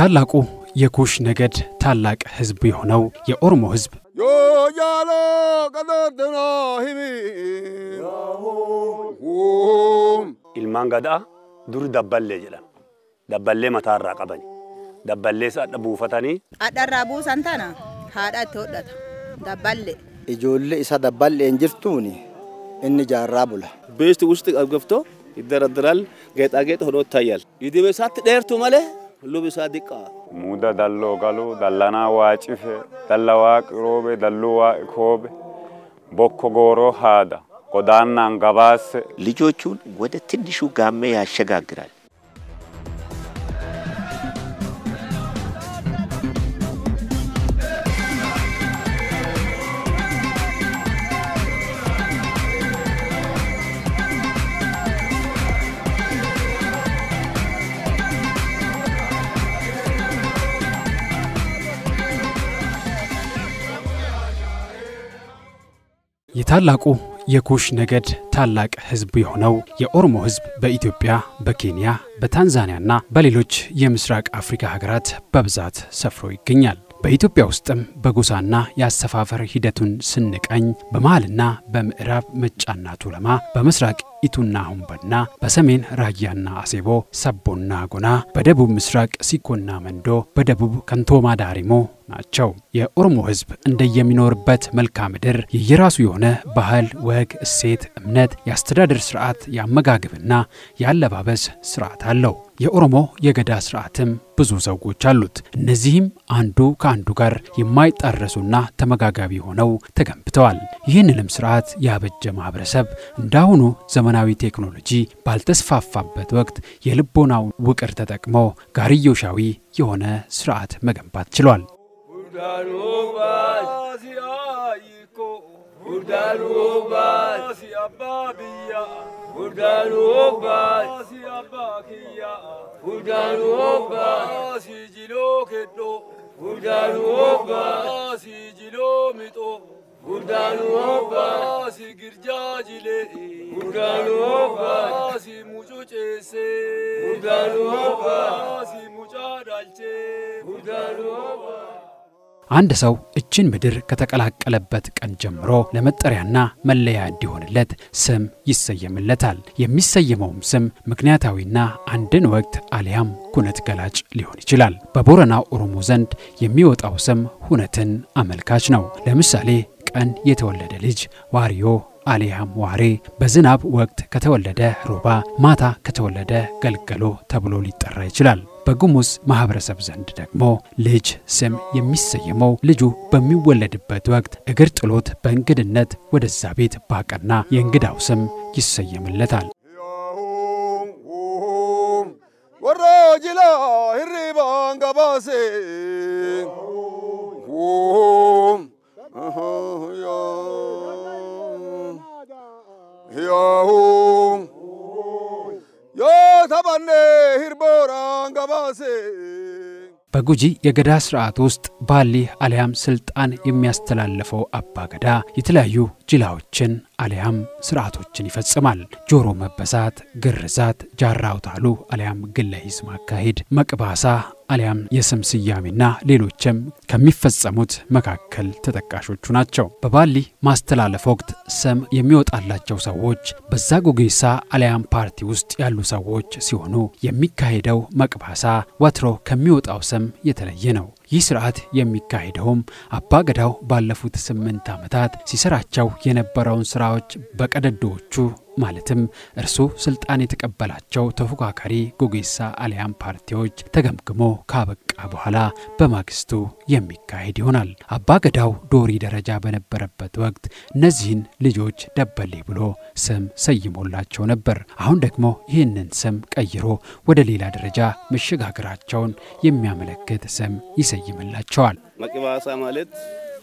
የታላቁ የኩሽ ነገድ ታላቅ ሕዝብ የሆነው የኦሮሞ ሕዝብ ዮጃሎ ቀጠትና ሂሚ ilmaan gadaa dur dabballee jedhan dabballee mataarraa qabani dabballee sadha buufatanii Hadharraa buusan tana haadha itti hodhata. Dabballe. ijoollee isa dabballeen jirtuun inni jaarraa bula. ቤስት ውስጥ ገብቶ ይደረድራል። ጌጣጌጥ ሆኖ ይታያል። ይድሜ ሳት dheerቱ malee ሁሉም isaa ዲqqaa Muuda dalloo galuu, dallanaa waa cife, dalla waaqi roobe, dalluu waaqi koobe, bokko gooroo haada, godaannaan gabaasse. ልጆቹን ወደ ትንሹ ጋሜ ያሸጋግራል። የታላቁ የኩሽ ነገድ ታላቅ ሕዝብ የሆነው የኦሮሞ ሕዝብ በኢትዮጵያ፣ በኬንያ፣ በታንዛኒያና በሌሎች የምስራቅ አፍሪካ ሀገራት በብዛት ሰፍሮ ይገኛል። በኢትዮጵያ ውስጥም በጎሳና የአሰፋፈር ሂደቱን ስንቃኝ በመሃልና በምዕራብ መጫና ቱለማ፣ በምስራቅ ኢቱና ሁምበና፣ በሰሜን ራያና አሴቦ፣ ሰቦና ጎና፣ በደቡብ ምስራቅ ሲኮና መንዶ፣ በደቡብ ከንቶማ ዳሪሞ ናቸው። የኦሮሞ ሕዝብ እንደየሚኖርበት መልክዓ ምድር የየራሱ የሆነ ባህል፣ ወግ፣ እሴት፣ እምነት፣ የአስተዳደር ስርዓት፣ የአመጋገብና የአለባበስ ስርዓት አለው። የኦሮሞ የገዳ ስርዓትም ብዙ ዘውጎች አሉት። እነዚህም አንዱ ከአንዱ ጋር የማይጣረሱና ተመጋጋቢ ሆነው ተገንብተዋል። ይህንንም ስርዓት ያበጀ ማህበረሰብ እንዳሁኑ ዘመናዊ ቴክኖሎጂ ባልተስፋፋበት ወቅት የልቦናውን ውቅር ተጠቅሞ ጋርዮሻዊ የሆነ ስርዓት መገንባት ችሏል። አንድ ሰው እችን ምድር ከተቀላቀለበት ቀን ጀምሮ ለመጠሪያና መለያ እንዲሆንለት ስም ይሰየምለታል። የሚሰየመውም ስም ምክንያታዊና አንድን ወቅት አሊያም ኩነት ገላጭ ሊሆን ይችላል። በቦረና ኦሮሞ ዘንድ የሚወጣው ስም ሁነትን አመልካች ነው። ለምሳሌ ቀን የተወለደ ልጅ ዋሪዮ አሊያም ዋሬ፣ በዝናብ ወቅት ከተወለደ ሮባ፣ ማታ ከተወለደ ገልገሎ ተብሎ ሊጠራ ይችላል። በጉሙዝ ማህበረሰብ ዘንድ ደግሞ ልጅ ስም የሚሰየመው ልጁ በሚወለድበት ወቅት እግር ጥሎት በእንግድነት ወደዛ ቤት ባቀና የእንግዳው ስም ይሰየምለታል። ወሮ ጅላ hirribaan gabaase yoo taphanne hirbooraan gabaase በጉጂ የገዳ ስርዓት ውስጥ ባሊ አሊያም ስልጣን የሚያስተላልፈው አባ ገዳ የተለያዩ ጅላዎችን አሊያም ስርዓቶችን ይፈጽማል። ጆሮ መበሳት፣ ግርዛት፣ ጃራ አውታሉ አሊያም ግለ ሂስ ማካሄድ፣ መቅባሳ አሊያም የስም ስያሜና ሌሎችም ከሚፈጸሙት መካከል ተጠቃሾቹ ናቸው። በባሊ ማስተላለፍ ወቅት ስም የሚወጣላቸው ሰዎች በዛ ጎጌሳ አሊያም ፓርቲ ውስጥ ያሉ ሰዎች ሲሆኑ የሚካሄደው መቅባሳ ወትሮ ከሚወጣው ስም የተለየ ነው። ይህ ስርዓት የሚካሄደውም አባ ገዳው ባለፉት ስምንት ዓመታት ሲሰራቸው የነበረውን ስራዎች በቀደዶዎቹ ማለትም እርሱ ስልጣን የተቀበላቸው ተፎካካሪ ጎጌሳ አሊያም ፓርቲዎች ተገምግሞ ካበቃ በኋላ በማግስቱ የሚካሄድ ይሆናል። አባ ገዳው ዶሪ ደረጃ በነበረበት ወቅት እነዚህን ልጆች ደበሌ ብሎ ስም ሰይሞላቸው ነበር። አሁን ደግሞ ይህንን ስም ቀይሮ ወደ ሌላ ደረጃ መሸጋገራቸውን የሚያመለክት ስም ይሰይምላቸዋል። መቅባሳ ማለት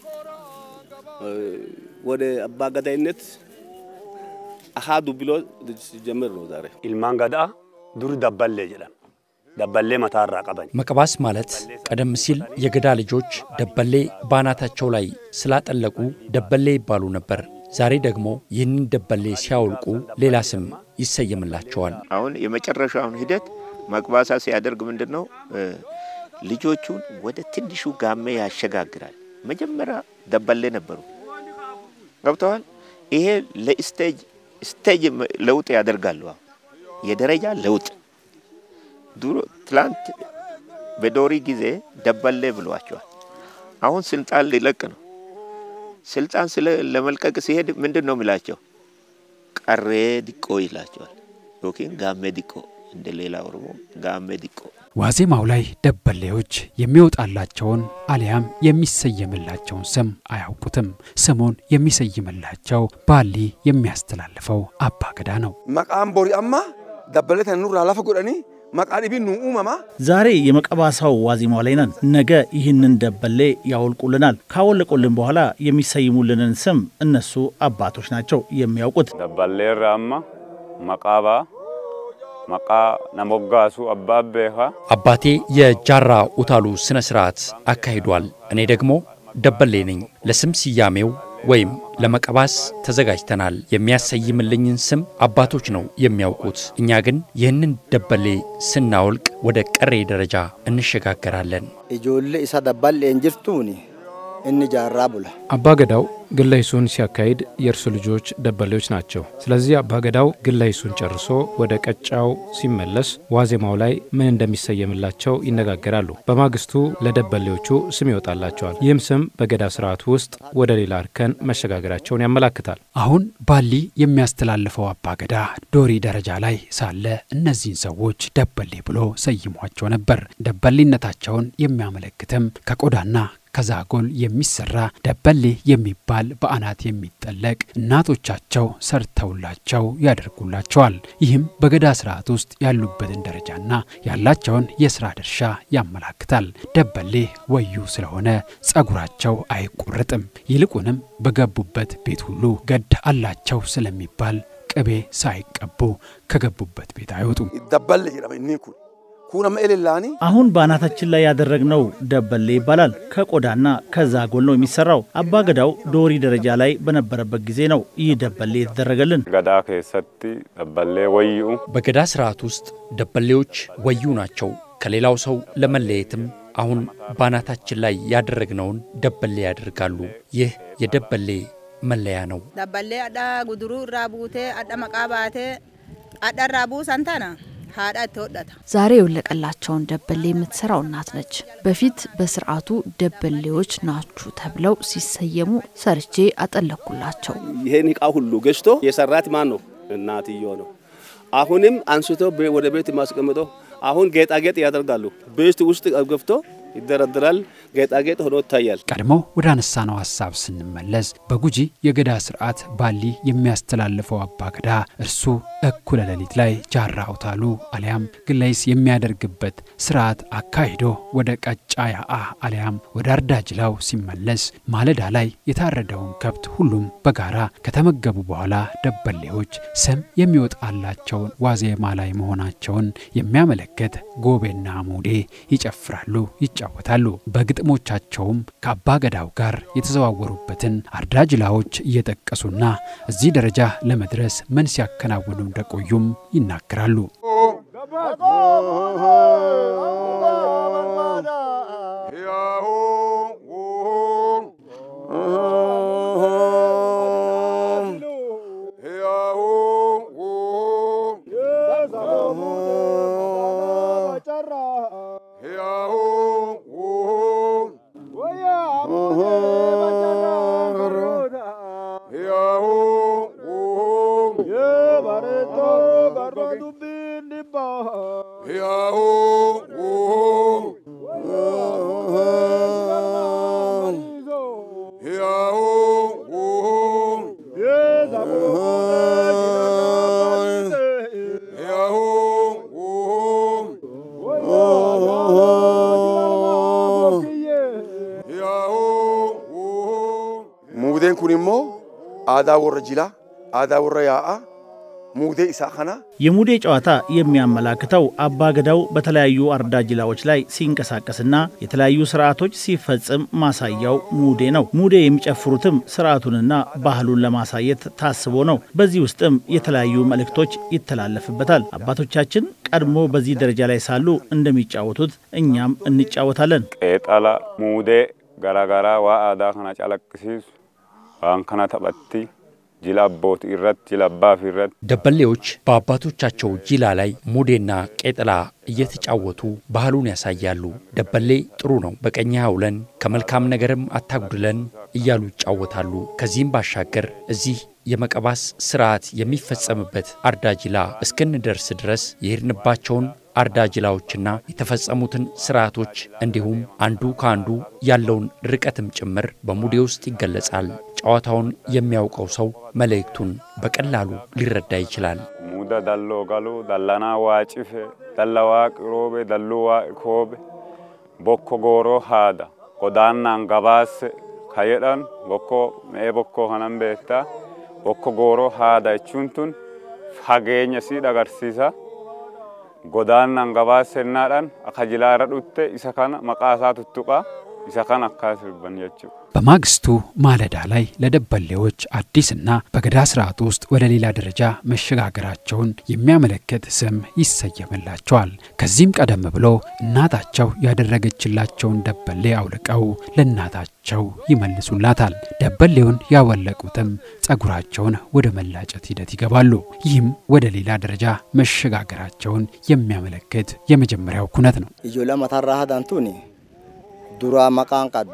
ወደ አባገዳይነት አሃዱ ብሎ ሲጀምር ነው ዛሬ ilmaan gadaa dur dabballee jedhan dabballee mataarraa qabani መቅባስ ማለት ቀደም ሲል የገዳ ልጆች ደበሌ ባናታቸው ላይ ስላጠለቁ ደበሌ ይባሉ ነበር። ዛሬ ደግሞ ይህንን ደበሌ ሲያወልቁ ሌላ ስም ይሰየምላቸዋል። አሁን የመጨረሻውን ሂደት መቅባሳ ሲያደርግ ምንድን ነው ልጆቹን ወደ ትንሹ ጋሜ ያሸጋግራል። መጀመሪያ ደበሌ ነበሩ። ገብተዋል። ይሄ ለስቴጅ ስቴጅ ለውጥ ያደርጋሉ። አሁን የደረጃ ለውጥ ድሮ ትላንት በዶሪ ጊዜ ደበሌ ብሏቸዋል። አሁን ስልጣን ሊለቅ ነው። ስልጣን ስለ ለመልቀቅ ሲሄድ ምንድን ነው የሚላቸው? ቀሬ ዲቆ ይላቸዋል። ዮኪን ጋሜ ዲቆ እንደ ሌላ ኦሮሞ ጋሜ ዲቆ ዋዜማው ላይ ደበሌዎች የሚወጣላቸውን አሊያም የሚሰየምላቸውን ስም አያውቁትም። ስሙን የሚሰይምላቸው ባሊ የሚያስተላልፈው አባገዳ ነው። Maqaan borii amma dabbalee tan nurraa lafa godhanii maqaan dhibiin nu uumama. ዛሬ የመቀባሳው ዋዜማው ላይ ነን። ነገ ይህንን ደበሌ ያወልቁልናል። ካወለቁልን በኋላ የሚሰይሙልንን ስም እነሱ አባቶች ናቸው የሚያውቁት። dabballeerra amma maqaa ba'a maqaa nama hoggaasu abbaa beekaa አባቴ የጃራ ኡታሉ ስነ ስርዓት አካሂዷል። እኔ ደግሞ ደበሌ ነኝ። ለስም ስያሜው ወይም ለመቀባስ ተዘጋጅተናል። የሚያሰይምልኝን ስም አባቶች ነው የሚያውቁት። እኛ ግን ይህንን ደበሌ ስናወልቅ ወደ ቀሬ ደረጃ እንሸጋገራለን። ijoollee isa dabbal'een jirtuuni inni jaarraa bula. አባገዳው ግለይሱን ሲያካሂድ የእርሱ ልጆች ደበሌዎች ናቸው። ስለዚህ አባገዳው ግለይሱን ጨርሶ ወደ ቀጫው ሲመለስ ዋዜማው ላይ ምን እንደሚሰየምላቸው ይነጋገራሉ። በማግስቱ ለደበሌዎቹ ስም ይወጣላቸዋል። ይህም ስም በገዳ ስርዓት ውስጥ ወደ ሌላ እርከን መሸጋገራቸውን ያመላክታል። አሁን ባሊ የሚያስተላልፈው አባገዳ ዶሪ ደረጃ ላይ ሳለ እነዚህን ሰዎች ደበሌ ብሎ ሰይሟቸው ነበር። ደበሌነታቸውን የሚያመለክትም ከቆዳና ከዛጎል የሚሰራ ደበሌ የሚባል በአናት የሚጠለቅ እናቶቻቸው ሰርተውላቸው ያደርጉላቸዋል። ይህም በገዳ ስርዓት ውስጥ ያሉበትን ደረጃና ያላቸውን የስራ ድርሻ ያመላክታል። ደበሌ ወዩ ስለሆነ ጸጉራቸው አይቆረጥም። ይልቁንም በገቡበት ቤት ሁሉ ገድ አላቸው ስለሚባል ቅቤ ሳይቀቡ ከገቡበት ቤት አይወጡም። Dabballe jedhama inni kun. Kun amma elellaanii አሁን በአናታችን ላይ ያደረግነው ደበሌ ይባላል። ከቆዳና ከዛጎል ነው የሚሰራው። አባገዳው ዶሪ ደረጃ ላይ በነበረበት ጊዜ ነው ይህ ደበሌ የተደረገልን። gadaa keessatti dabballee wayyuu በገዳ ስርዓት ውስጥ ደበሌዎች ወዩ ናቸው። ከሌላው ሰው ለመለየትም አሁን ባናታችን ላይ ያደረግነውን ደበሌ ያደርጋሉ። ይህ የደበሌ መለያ ነው። Dabballee hadhaa guduruu irraa buutee hadha maqaa baatee hadha irraa buusan tana haadha itti hodhata. ዛሬ የወለቀላቸውን ደበሌ የምትሰራው እናት ነች። በፊት በስርዓቱ ደበሌዎች ናችሁ ተብለው ሲሰየሙ ሰርቼ አጠለኩላቸው። ይሄን እቃ ሁሉ ገዝቶ የሰራት ማን ነው? እናትዮ ነው። አሁንም አንስቶ ቤ- ወደ ቤት ማስቀምጦ አሁን ጌጣጌጥ ያደርጋሉ። ቤት ውስጥ ገብቶ ይደረድራል። ጌጣጌጥ ሆኖ ይታያል። ቀድሞ ወደ አነሳነው ሀሳብ ስንመለስ በጉጂ የገዳ ስርዓት ባሊ የሚያስተላልፈው አባገዳ እርሱ እኩለ ሌሊት ላይ ጃራ አውታሉ አሊያም ግለይስ የሚያደርግበት ስርዓት አካሂዶ ወደ ቀጫ ያአ አሊያም ወደ አርዳጅላው ሲመለስ ማለዳ ላይ የታረደውን ከብት ሁሉም በጋራ ከተመገቡ በኋላ ደበሌዎች ስም የሚወጣላቸውን ዋዜማ ላይ መሆናቸውን የሚያመለክት ጎቤና ሙዴ ይጨፍራሉ፣ ይጫወታሉ። በግጥሞቻቸውም ከአባገዳው ጋር የተዘዋወሩበትን አርዳጅላዎች እየጠቀሱና እዚህ ደረጃ ለመድረስ ምን ሲያከናውኑ እንደቆዩም ይናገራሉ። Muudeen kun immoo aadaa warra jilaa, aadaa warra yaa'aa, ሙዴ ኢሳ ከና የሙዴ ጨዋታ የሚያመላክተው አባገዳው በተለያዩ አርዳጅላዎች ላይ ሲንቀሳቀስና የተለያዩ ስርዓቶች ሲፈጽም ማሳያው ሙዴ ነው። ሙዴ የሚጨፍሩትም ስርዓቱንና ባህሉን ለማሳየት ታስቦ ነው። በዚህ ውስጥም የተለያዩ መልእክቶች ይተላለፍበታል። አባቶቻችን ቀድሞ በዚህ ደረጃ ላይ ሳሉ እንደሚጫወቱት እኛም እንጫወታለን። qeexala muudee garaagaraa waa aadaa kana calaqqisiisu waan kana taphatti jila abbootii irratti jila abbaaf irratti ደበሌዎች በአባቶቻቸው ጂላ ላይ ሙዴና ቄጥላ እየተጫወቱ ባህሉን ያሳያሉ። ደበሌ ጥሩ ነው፣ በቀኝ አውለን ከመልካም ነገርም አታጉድለን እያሉ ይጫወታሉ። ከዚህም ባሻገር እዚህ የመቀባስ ስርዓት የሚፈጸምበት አርዳጅላ እስክንደርስ ድረስ የሄድንባቸውን አርዳጅላዎችና የተፈጸሙትን ስርዓቶች እንዲሁም አንዱ ከአንዱ ያለውን ርቀትም ጭምር በሙዴ ውስጥ ይገለጻል። ጨዋታውን የሚያውቀው ሰው መልእክቱን በቀላሉ ሊረዳ ይችላል። muuda dalloo galuu dallanaa waa cife dalla waaqi roobe dalluu waaqi koobe bokko gooroo haada godaannaan gabaasse ka jedhan bokkoo me'ee bokkoo kanan beektaa bokko gooroo haada jechuun tun fageenya sii agarsiisa godaannaan gabaassennaadhaan akka jilaara dhutte isa kana maqaa isaa tuttuqaa isa kana akkaa sirban jechuudha. በማግስቱ ማለዳ ላይ ለደበሌዎች አዲስና በገዳ ስርዓት ውስጥ ወደ ሌላ ደረጃ መሸጋገራቸውን የሚያመለክት ስም ይሰየምላቸዋል። ከዚህም ቀደም ብሎ እናታቸው ያደረገችላቸውን ደበሌ አውልቀው ለእናታቸው ይመልሱላታል። ደበሌውን ያወለቁትም ጸጉራቸውን ወደ መላጨት ሂደት ይገባሉ። ይህም ወደ ሌላ ደረጃ መሸጋገራቸውን የሚያመለክት የመጀመሪያው ኩነት ነው። ijoollee mataarraa hadantuuni duraa maqaan qaddu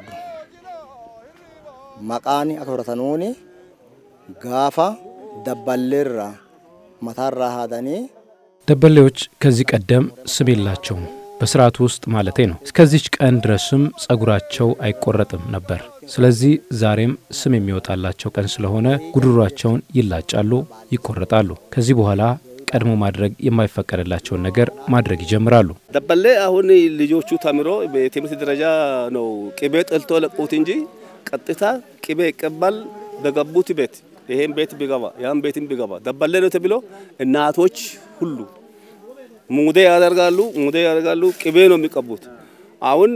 maqaan akka horatanuuni gaafa dabballeerra mataarraa haadanii ደበሌዎች ከዚህ ቀደም ስም የላቸውም በስርዓቱ ውስጥ ማለቴ ነው። እስከዚች ቀን ድረስም ጸጉራቸው አይቆረጥም ነበር። ስለዚህ ዛሬም ስም የሚወጣላቸው ቀን ስለሆነ ጉድሯቸውን ይላጫሉ፣ ይቆረጣሉ። ከዚህ በኋላ ቀድሞ ማድረግ የማይፈቀድላቸውን ነገር ማድረግ ይጀምራሉ። ደበሌ አሁን ልጆቹ ተምሮ በትምህርት ደረጃ ነው ቅቤ ጠልቶ ለቁት እንጂ ቀጥታ ቅቤ ይቀባል በገቡት ቤት ይሄን ቤት ቢገባ ያን ቤትም ቢገባ ደበሌ ነው ተብሎ እናቶች ሁሉ ሙዴ ያደርጋሉ፣ ሙዴ ያደርጋሉ። ቅቤ ነው የሚቀቡት። አሁን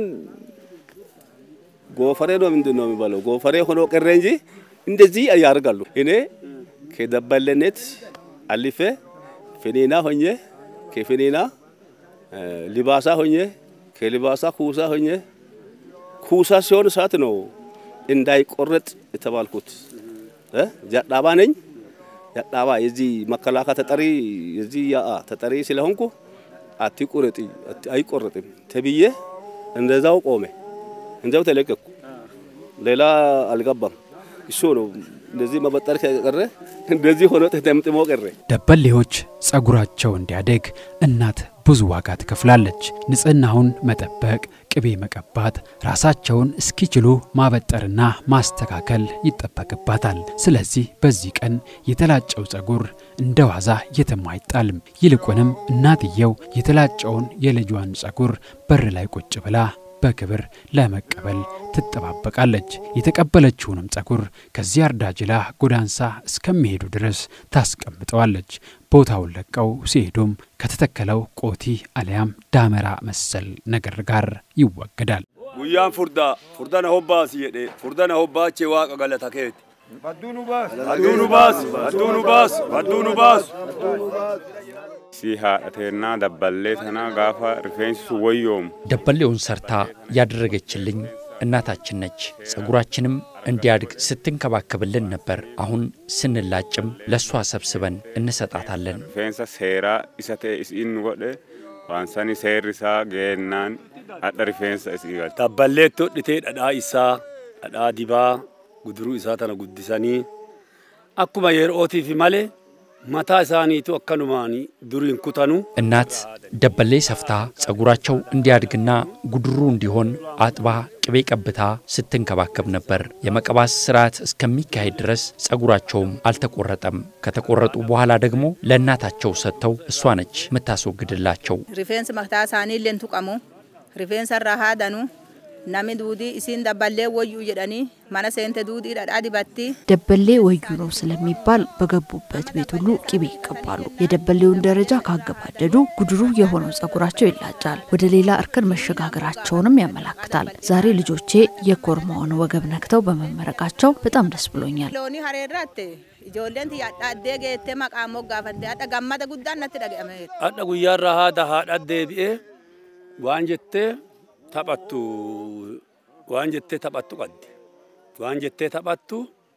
ጎፈሬ ነው ምንድን ነው የሚባለው? ጎፈሬ ሆኖ ቀረ እንጂ እንደዚህ ያደርጋሉ። እኔ ከደበሌነት አልፌ ፌኔና ሆኜ ከፌኔና ሊባሳ ሆኜ ከሊባሳ ኩሳ ሆኜ ኩሳ ሲሆን ሰዓት ነው እንዳይቆረጥ የተባልኩት። ጃዳባ ነኝ። ጃዳባ የዚህ መከላከያ ተጠሪ የዚህ ያአ ተጠሪ ስለሆንኩ አትቁረጥ አይቆረጥም ተብዬ እንደዛው ቆሜ እንደዛው ተለቀቅኩ። ሌላ አልገባም። እሱ ነው እንደዚህ መበጠር ከቀረ እንደዚህ ሆኖ ተጠምጥሞ ቀረ። ደበሌዎች ጸጉራቸው እንዲያደግ እናት ብዙ ዋጋ ትከፍላለች። ንጽህናውን መጠበቅ፣ ቅቤ መቀባት፣ ራሳቸውን እስኪችሉ ማበጠርና ማስተካከል ይጠበቅባታል። ስለዚህ በዚህ ቀን የተላጨው ጸጉር እንደ ዋዛ የትም አይጣልም። ይልቁንም እናትየው የተላጨውን የልጇን ጸጉር በር ላይ ቁጭ ብላ በክብር ለመቀበል ትጠባበቃለች። የተቀበለችውንም ጸጉር ከዚህ አርዳጅላ ጎዳንሳ እስከሚሄዱ ድረስ ታስቀምጠዋለች። ቦታውን ለቀው ሲሄዱም ከተተከለው ቆቲ አሊያም ዳመራ መሰል ነገር ጋር ይወገዳል። guyyaan furdaa furdana hobbaasi jedhe furdana hobbaachee waaqa galata keeti. Badduu nu baasu. Badduu nu baasu. Badduu nu baasu. Badduu nu baasu. si haadhateennaa dabballee tanaa gaafa rifeensi sun wayyoomu ደበሌውን ሰርታ ያደረገችልኝ እናታችን ነች። ጸጉራችንም እንዲያድግ ስትንከባከብልን ነበር። አሁን ስንላጭም ለእሷ ሰብስበን እንሰጣታለን። rifeensa seeraa isa ta'e isiin godhe waan sani seerri isaa geennaan hadha rifeensa isii galte. Dabballeetti hodhitee dhadhaa isaa dhadhaa dibaa guduruu isaa tana guddisanii akkuma yerootiif malee mataa isaaniitu akkanumaan duriin kutanu እናት ደበሌ ሰፍታ ጸጉራቸው እንዲያድግና ጉድሩ እንዲሆን አጥባ ቅቤ ቀብታ ስትንከባከብ ነበር። የመቀባስ ስርዓት እስከሚካሄድ ድረስ ጸጉራቸውም አልተቆረጠም። ከተቆረጡ በኋላ ደግሞ ለእናታቸው ሰጥተው እሷ ነች የምታስወግድላቸው። Rifeensi mataa isaanii illee tuqamu. Rifeensa irraa haadanu. nami duudii isiin dabballee wayyuu jedhanii mana seente duudii dhadhaa dibatti ደበሌ ወዩ ነው ስለሚባል በገቡበት ቤት ሁሉ ቅቤ ይቀባሉ። የደበሌውን ደረጃ ካገባደዱ ጉድሩ የሆነው ጸጉራቸው ይላጫል። ወደ ሌላ እርከን መሸጋገራቸውንም ያመላክታል። ዛሬ ልጆቼ የኮርማውን ወገብ ነክተው በመመረቃቸው በጣም ደስ ብሎኛል። loonii hareerratti ijoolleen tiyyaadha addee geettee maqaa moggaafatte hadha gammada guddaan natti dhaga'ameera. Hadha guyyaarraa haadha haadha deebi'ee waan jettee taphattu waan jettee taphattu qabdi. Waan jettee taphattu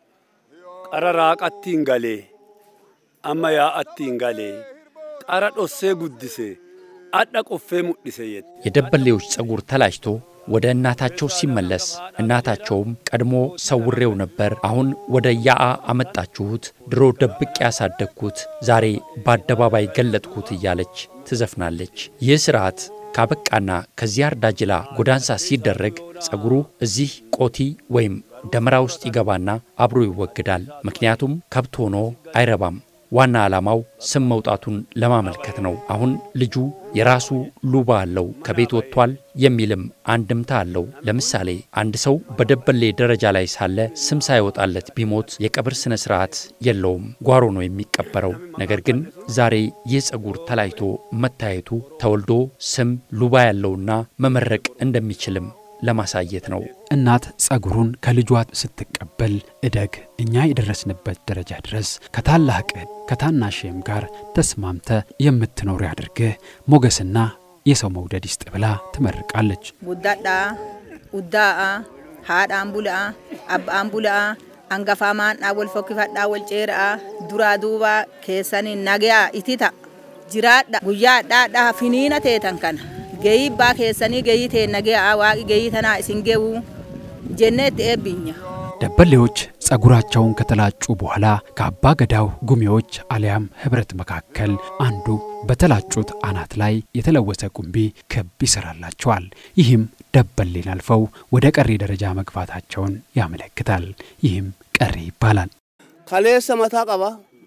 qara raaqatti hin galee amma yaa'atti hin galee qara dhossee guddise hadha qoffee mudhise jette. የደበሌዎች ጸጉር ተላጭቶ ወደ እናታቸው ሲመለስ እናታቸውም ቀድሞ ሰውሬው ነበር፣ አሁን ወደ ያአ አመጣችሁት፣ ድሮ ደብቄ ያሳደግኩት ዛሬ በአደባባይ ገለጥኩት እያለች ትዘፍናለች። ይህ ስርዓት ካበቃና ከዚያ አርዳጅላ ጎዳንሳ ሲደረግ ጸጉሩ እዚህ ቆቲ ወይም ደመራ ውስጥ ይገባና አብሮ ይወግዳል። ምክንያቱም ከብት ሆኖ አይረባም። ዋና ዓላማው ስም መውጣቱን ለማመልከት ነው። አሁን ልጁ የራሱ ሉባ አለው፣ ከቤት ወጥቷል የሚልም አንድምታ አለው። ለምሳሌ አንድ ሰው በደበሌ ደረጃ ላይ ሳለ ስም ሳይወጣለት ቢሞት የቀብር ስነ ስርዓት የለውም፣ ጓሮ ነው የሚቀበረው። ነገር ግን ዛሬ ይህ ጸጉር ተላይቶ መታየቱ ተወልዶ ስም ሉባ ያለውና መመረቅ እንደሚችልም ለማሳየት ነው። እናት ጸጉሩን ከልጇ ስትቀበል እደግ እኛ የደረስንበት ደረጃ ድረስ ከታላቅህ ከታናሽም ጋር ተስማምተ የምትኖር ያድርግህ ሞገስና የሰው መውደድ ይስጥ ብላ ትመርቃለች። Guddadhaa, uddaa'aa, haadhaan bula'aa, abbaan bula'aa, hangafaa maandhaa wal fokkifadhaa wal ceera'aa, duraa duubaa keessanii nagayaa itita. Jiraadha guyyaa adhaadhaa finiina teetan kana. Gahii abbaa keessanii gahii tee nagayaa waaqi gahii tanaa isin gahuu jennee itti eebbinya. ደበሌዎች ጸጉራቸውን ከተላጩ በኋላ ከአባ ገዳው ጉሚዎች አሊያም ህብረት መካከል አንዱ በተላጩት አናት ላይ የተለወሰ ቁምቢ ክብ ይሰራላቸዋል። ይህም ደበሌን አልፈው ወደ ቀሪ ደረጃ መግባታቸውን ያመለክታል። ይህም ቀሪ ይባላል። ከሌሰ መታ ቀባ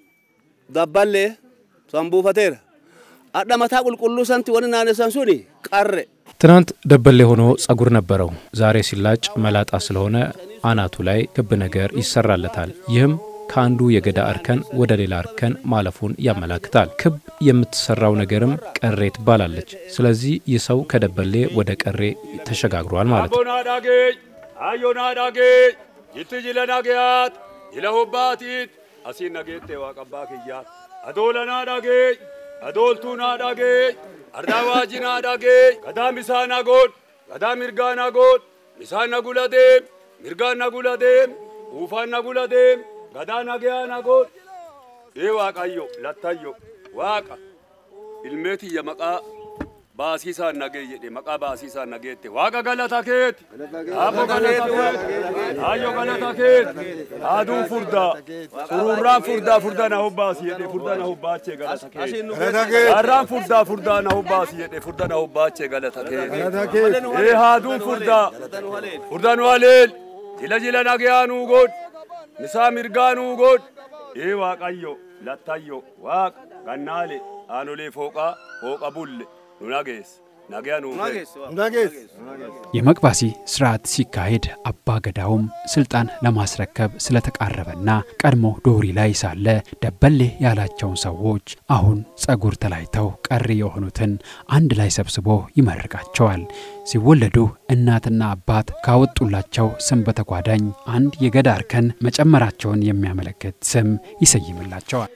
ዳባሌ ሰንቡፈቴረ አዳ መታ ቁልቁሉ ሰንቲ ወን ናነሰን ሱኒ ቀረ ትናንት ደበሌ ሆኖ ጸጉር ነበረው። ዛሬ ሲላጭ መላጣ ስለሆነ አናቱ ላይ ክብ ነገር ይሰራለታል። ይህም ከአንዱ የገዳ እርከን ወደ ሌላ እርከን ማለፉን ያመላክታል። ክብ የምትሰራው ነገርም ቀሬ ትባላለች። ስለዚህ ይህ ሰው ከደበሌ ወደ ቀሬ ተሸጋግሯል ማለት ነው። አቦና ዳጌኝ አዮና ዳጌኝ ይት ጅለ ናገያት ጅለ ሆባቲት አሲን ነጌቴ ዋቀባ ክያት አዶለና ዳጌኝ አዶልቱና ዳጌኝ አርዳ ዋጂና ዳጌኝ ገዳ ሚሳና ጎድ ገዳ ሚርጋና ጎድ ሚሳና ጉለዴም ሚርጋና ጉለዴም ኡፋና ጉለዴም ገዳ ናገያና ጎድ ይህ ዋቃዮ ለታዮ ዋቃ ilmeetiyya maqaa baasiisaan nagee jedhe maqaa baasiisaan nageette waaqa galata keeti abbo galata keeti ayyo galata keeti aduun furdaa sururraan furdaa furdaa na hobbaasi jedhe furdaa na hobbaachee galata keeti harraan furdaa furdaa na hobbaasi jedhe furdaa na hobbaachee galata keeti ee haaduun furdaa furdaa nu haleel jila jila nageyaa nuu godh misaa mirgaa nuu godh ee waaqayyo lattayyo waaqa gannaale aanolee fooqaa fooqa bulle nu nagees nageya nu nagees የመቅባሲ ስርዓት ሲካሄድ አባ ገዳውም ስልጣን ለማስረከብ ስለተቃረበና ቀድሞ ዶሪ ላይ ሳለ ደበሌ ያላቸውን ሰዎች አሁን ጸጉር ተላይተው ቀሪ የሆኑትን አንድ ላይ ሰብስቦ ይመርቃቸዋል። ሲወለዱ እናትና አባት ካወጡላቸው ስም በተጓዳኝ አንድ የገዳ እርከን መጨመራቸውን የሚያመለክት ስም ይሰይምላቸዋል።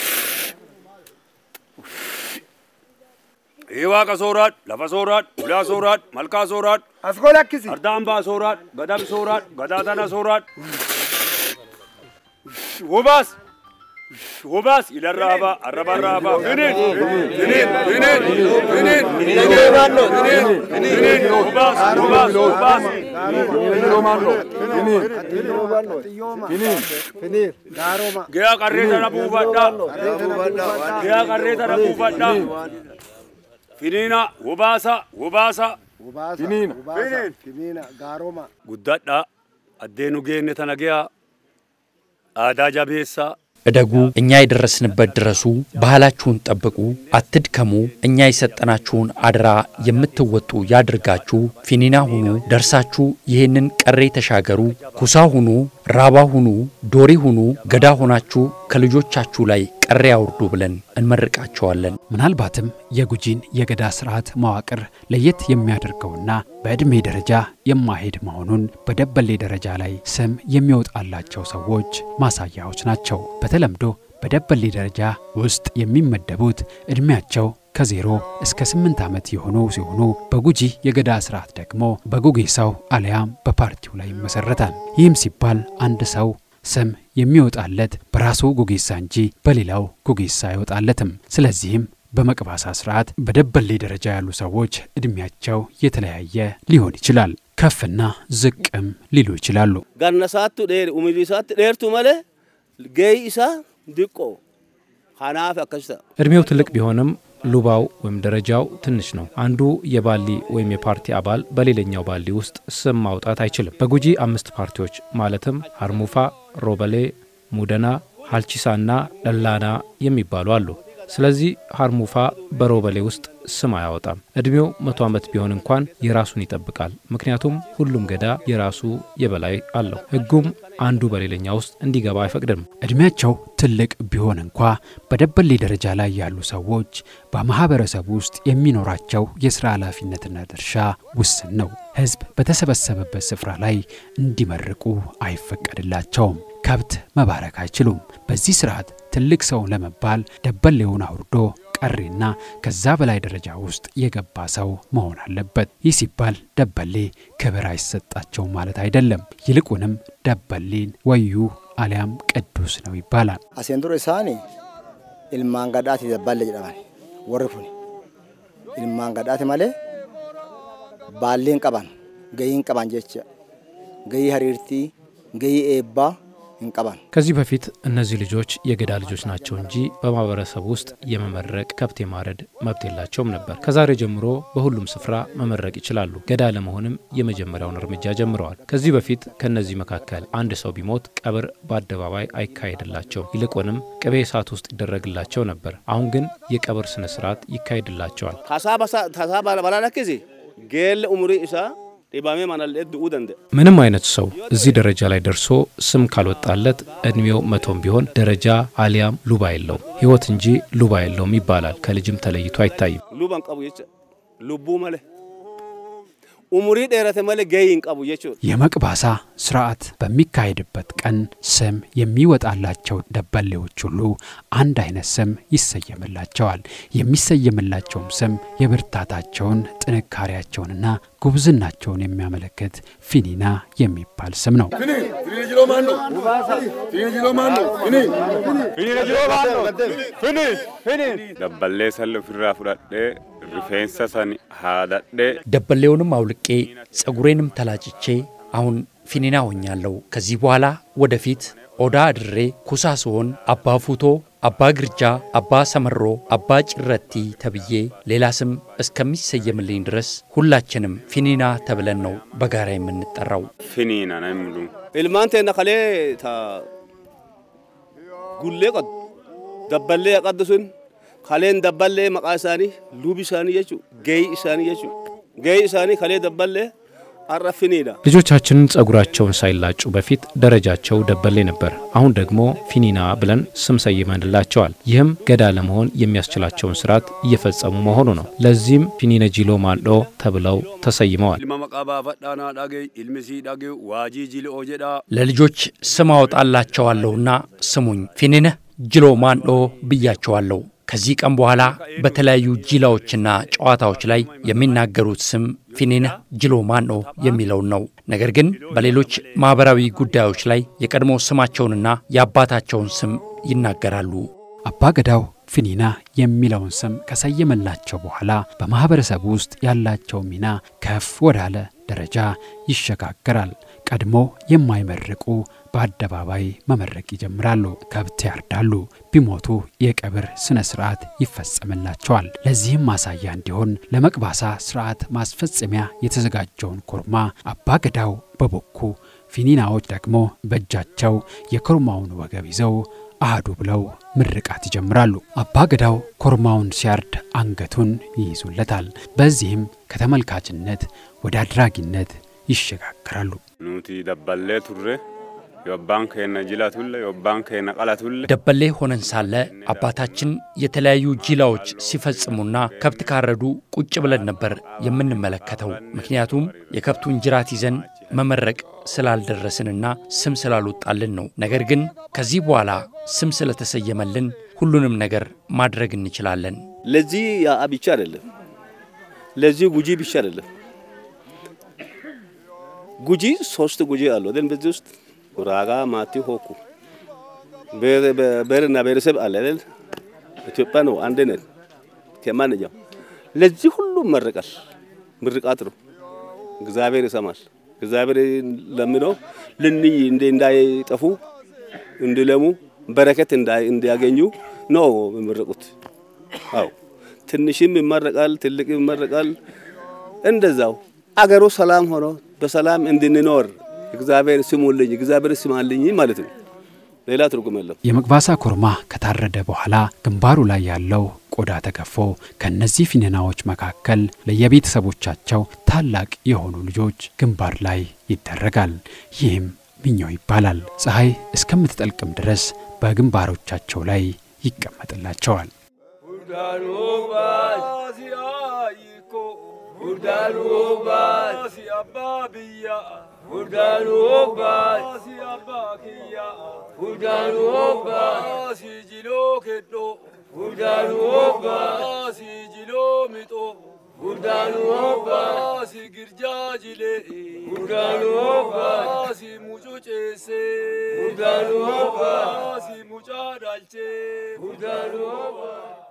waaqa sooraadh lafa sooraadh ulaa sooraadh malkaa sooraadh asgolakkisi ardaambaa sooraadh gadab sooraadh gadaa tana sooraadh wobaas wobaas ilarraabaa arrabarraabaa finin finin finin finin finin finin wobaas wobaas wobaas geyaa qarree tana buufadhaa geyaa qarree tana buufadhaa finiina wobaasa wobaasa finiina gaaroma guddadha addeenu geenne tana ge'a aadaa jabeessaa እደጉ፣ እኛ የደረስንበት ድረሱ፣ ባህላችሁን ጠብቁ፣ አትድከሙ፣ እኛ የሰጠናችሁን አደራ የምትወጡ ያድርጋችሁ፣ ፊኒና ሁኑ፣ ደርሳችሁ ይህንን ቀሬ ተሻገሩ፣ ኩሳ ሁኑ፣ ራባ ሁኑ፣ ዶሪ ሁኑ፣ ገዳ ሆናችሁ ከልጆቻችሁ ላይ ቀሬ አውርዱ ብለን እንመርቃቸዋለን። ምናልባትም የጉጂን የገዳ ስርዓት መዋቅር ለየት የሚያደርገውና በዕድሜ ደረጃ የማሄድ መሆኑን በደበሌ ደረጃ ላይ ስም የሚወጣላቸው ሰዎች ማሳያዎች ናቸው። በተለምዶ በደበሌ ደረጃ ውስጥ የሚመደቡት ዕድሜያቸው ከዜሮ እስከ ስምንት ዓመት የሆኑ ሲሆኑ በጉጂ የገዳ ስርዓት ደግሞ በጉጌሳው አሊያም በፓርቲው ላይ ይመሰረታል። ይህም ሲባል አንድ ሰው ስም የሚወጣለት በራሱ ጉጌሳ እንጂ በሌላው ጉጌሳ አይወጣለትም። ስለዚህም በመቅባሳ ስርዓት በደበሌ ደረጃ ያሉ ሰዎች ዕድሜያቸው የተለያየ ሊሆን ይችላል። ከፍና ዝቅም ሊሉ ይችላሉ። ገነሳቱ ዴር ኡሚሪሳት ዴርቱ መለ ገይ ኢሳ ድቆ ሀናፍ አከስተ እድሜው ትልቅ ቢሆንም ሉባው ወይም ደረጃው ትንሽ ነው። አንዱ የባሊ ወይም የፓርቲ አባል በሌላኛው ባሊ ውስጥ ስም ማውጣት አይችልም። በጉጂ አምስት ፓርቲዎች ማለትም ሀርሙፋ፣ ሮበሌ፣ ሙደና፣ ሀልቺሳና ደላና የሚባሉ አሉ። ስለዚህ ሀርሙፋ በሮበሌ ውስጥ ስም አያወጣም። እድሜው መቶ ዓመት ቢሆን እንኳን የራሱን ይጠብቃል። ምክንያቱም ሁሉም ገዳ የራሱ የበላይ አለው። ሕጉም አንዱ በሌላኛ ውስጥ እንዲገባ አይፈቅድም። ዕድሜያቸው ትልቅ ቢሆን እንኳ በደበሌ ደረጃ ላይ ያሉ ሰዎች በማህበረሰቡ ውስጥ የሚኖራቸው የሥራ ኃላፊነትና ድርሻ ውስን ነው። ሕዝብ በተሰበሰበበት ስፍራ ላይ እንዲመርቁ አይፈቀድላቸውም። ከብት መባረክ አይችሉም። በዚህ ስርዓት ትልቅ ሰው ለመባል ደበሌውን አውርዶ ቀሪና ከዛ በላይ ደረጃ ውስጥ የገባ ሰው መሆን አለበት። ይህ ሲባል ደበሌ ክብር አይሰጣቸውም ማለት አይደለም። ይልቁንም ደበሌን ወዩ አሊያም ቅዱስ ነው ይባላል። Asiin dura isaani ilmaan gadhaati dabballe jedhaman warri kun ilmaan gadhaati malee baallee hin qaban gahii hin qaban jecha gahii hariirtii gahii eebbaa hin qaban. ከዚህ በፊት እነዚህ ልጆች የገዳ ልጆች ናቸው እንጂ በማህበረሰብ ውስጥ የመመረቅ ከብት የማረድ መብት የላቸውም ነበር። ከዛሬ ጀምሮ በሁሉም ስፍራ መመረቅ ይችላሉ። ገዳ ለመሆንም የመጀመሪያውን እርምጃ ጀምረዋል። ከዚህ በፊት ከእነዚህ መካከል አንድ ሰው ቢሞት ቀብር በአደባባይ አይካሄድላቸውም። ይልቁንም ቅቤ እሳት ውስጥ ይደረግላቸው ነበር። አሁን ግን የቀብር ስነ ስርዓት ይካሄድላቸዋል። ታሳ ባላላክዚ ጌል ኡምሪ ኢሳ ዲባሜ ማናል ድኡ ደንደ ምንም አይነት ሰው እዚህ ደረጃ ላይ ደርሶ ስም ካልወጣለት እድሜው መቶም ቢሆን ደረጃ አሊያም ሉባ የለውም። ህይወት እንጂ ሉባ የለውም ይባላል። ከልጅም ተለይቶ አይታይም። ሉባን ቀቡ jecha lubbuu male umurii dheerate male gahii hin qabu jechuudha. የመቅባሳ ስርዓት በሚካሄድበት ቀን ስም የሚወጣላቸው ደበሌዎች ሁሉ አንድ አይነት ስም ይሰየምላቸዋል። የሚሰየምላቸውም ስም የብርታታቸውን ጥንካሬያቸውንና ጉብዝናቸውን የሚያመለክት ፊኒና የሚባል ስም ነው። dabballee salli ofirraa fudhadhee rifeensa sani haadadhee ደበሌውንም አውልቄ ጸጉሬንም ተላጭቼ አሁን ፊኒና ሆኛለሁ። ከዚህ በኋላ ወደፊት ኦዳ አድሬ ኩሳ ስሆን አባ ፉቶ፣ አባ ግርጃ፣ አባ ሰመሮ፣ አባ ጭረቲ ተብዬ ሌላ ስም እስከሚሰየምልኝ ድረስ ሁላችንም ፊኒና ተብለን ነው በጋራ የምንጠራው። finiina namni ilmaan teenna kalee ta gullee qadu dabballee qaddu sun kaleen dabballee maqaa isaanii lubi isaanii jechuu gahii isaanii jechuu gahii isaanii kalee dabballee har'a finiidha. ልጆቻችንን ጸጉራቸውን ሳይላጩ በፊት ደረጃቸው ደበሌ ነበር። አሁን ደግሞ ፊኒና ብለን ስም ሰይመንላቸዋል። ይህም ገዳ ለመሆን የሚያስችላቸውን ስርዓት እየፈጸሙ መሆኑ ነው። ለዚህም ፊኒነ ጂሎ ማንዶ ተብለው ተሰይመዋል። ilma maqaa baafadhaa naa dhagee ilmi sii dhagee waajii jili'oo jedhaa ለልጆች ስም አወጣላቸዋለሁና ስሙኝ፣ ፊኒነህ ጅሎ ማንዶ ብያቸዋለሁ። ከዚህ ቀን በኋላ በተለያዩ ጂላዎችና ጨዋታዎች ላይ የሚናገሩት ስም ፊኒነህ ጅሎ ማንዶ የሚለውን ነው። ነገር ግን በሌሎች ማኅበራዊ ጉዳዮች ላይ የቀድሞ ስማቸውንና የአባታቸውን ስም ይናገራሉ። አባገዳው ፊኒና የሚለውን ስም ከሰየመላቸው በኋላ በማኅበረሰቡ ውስጥ ያላቸው ሚና ከፍ ወዳለ ደረጃ ይሸጋገራል። ቀድሞ የማይመርቁ በአደባባይ መመረቅ ይጀምራሉ። ከብት ያርዳሉ። ቢሞቱ የቀብር ስነ ስርዓት ይፈጸምላቸዋል። ለዚህም ማሳያ እንዲሆን ለመቅባሳ ስርዓት ማስፈጸሚያ የተዘጋጀውን ኮርማ አባገዳው በቦኩ ፊኒናዎች ደግሞ በእጃቸው የኮርማውን ወገብ ይዘው አህዱ ብለው ምርቃት ይጀምራሉ። አባ ገዳው ኮርማውን ሲያርድ አንገቱን ይይዙለታል። በዚህም ከተመልካችነት ወደ አድራጊነት ይሸጋግራሉ። ኑቲ ደበሌ ቱሬ የወባን ከነ ጅላቱለ የወባን ከነ ቀላቱለ ደበሌ ሆነን ሳለ አባታችን የተለያዩ ጂላዎች ሲፈጽሙና ከብት ካረዱ ቁጭ ብለን ነበር የምንመለከተው። ምክንያቱም የከብቱን ጅራት ይዘን መመረቅ ስላልደረስንና ስም ስላልወጣልን ነው። ነገር ግን ከዚህ በኋላ ስም ስለተሰየመልን ሁሉንም ነገር ማድረግ እንችላለን። ለዚህ ያ ብቻ አይደለም፣ ለዚህ ጉጂ ብቻ አይደለም። ጉጂ ሶስት ጉጂ አሉ አይደል? በዚህ ውስጥ ጉራጋ፣ ማቲ፣ ሆኩ ብሔርና ብሔረሰብ አለ አይደል? ኢትዮጵያ ነው፣ አንድ ነን ከማንኛው። ለዚህ ሁሉ መርቃል፣ ምርቃት ነው። እግዚአብሔር ይሰማል። እግዚአብሔር ለምነው ልንይ እንደ እንዳይጠፉ እንዲለሙ በረከት እንዲያገኙ ነው የሚመረቁት። አው ትንሽም ይመረቃል፣ ትልቅ ይመረቃል። እንደዛው አገሩ ሰላም ሆኖ በሰላም እንድንኖር እግዚአብሔር ስሙልኝ፣ እግዚአብሔር ስማልኝ ማለት ነው። ሌላ ትርጉም የለም። የመግባሳ ኮርማ ከታረደ በኋላ ግንባሩ ላይ ያለው ቆዳ ተገፎ ከእነዚህ ፊነናዎች መካከል ለየቤተሰቦቻቸው ታላቅ የሆኑ ልጆች ግንባር ላይ ይደረጋል። ይህም ምኛው ይባላል። ፀሐይ እስከምትጠልቅም ድረስ በግንባሮቻቸው ላይ ይቀመጥላቸዋል። Gurdaanu hobbaa si girjaa jilee gurdaanu hobbaa si mucuu ceesee gurdaanu hobbaa si mucaa dhaalchee gurdaanu hobbaa.